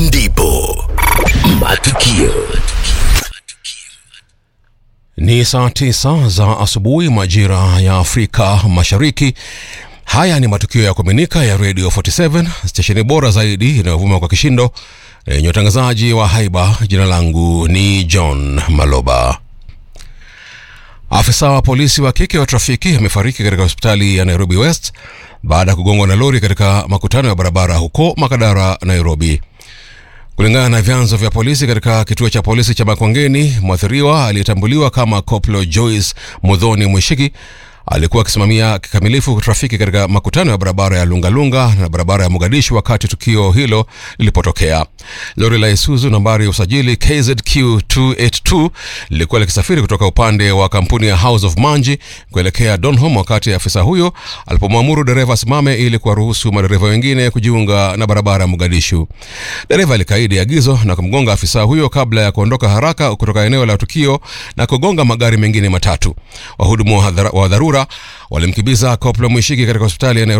ndipo matukio Ni saa tisa za asubuhi majira ya Afrika Mashariki. Haya ni matukio ya kuaminika ya Radio 47 stesheni bora zaidi inayovuma kwa kishindo na yenye utangazaji wa haiba. Jina langu ni John Maloba. Afisa wa polisi wa kike wa trafiki amefariki katika hospitali ya Nairobi West baada ya kugongwa na lori katika makutano ya barabara huko Makadara, Nairobi. Kulingana na vyanzo vya polisi katika kituo cha polisi cha Makongeni, mwathiriwa aliyetambuliwa kama Koplo Joyce Mudhoni Mwishiki alikuwa akisimamia kikamilifu trafiki katika makutano ya barabara ya Lungalunga na barabara ya Mogadishu wakati tukio hilo lilipotokea. Lori la Isuzu nambari ya usajili KZQ 282 lilikuwa likisafiri kutoka upande wa kampuni ya House of Manji kuelekea Donholm wakati afisa huyo alipomwamuru dereva asimame ili kuwaruhusu madereva wengine kujiunga na barabara ya Mogadishu. Dereva alikaidi agizo na kumgonga afisa huyo kabla ya kuondoka haraka kutoka eneo la tukio na kugonga magari mengine matatu. Wahudumu wa hadhara- wa dharura walimkimbiza Koplo Mwishiki katika hospitali ya Nairobi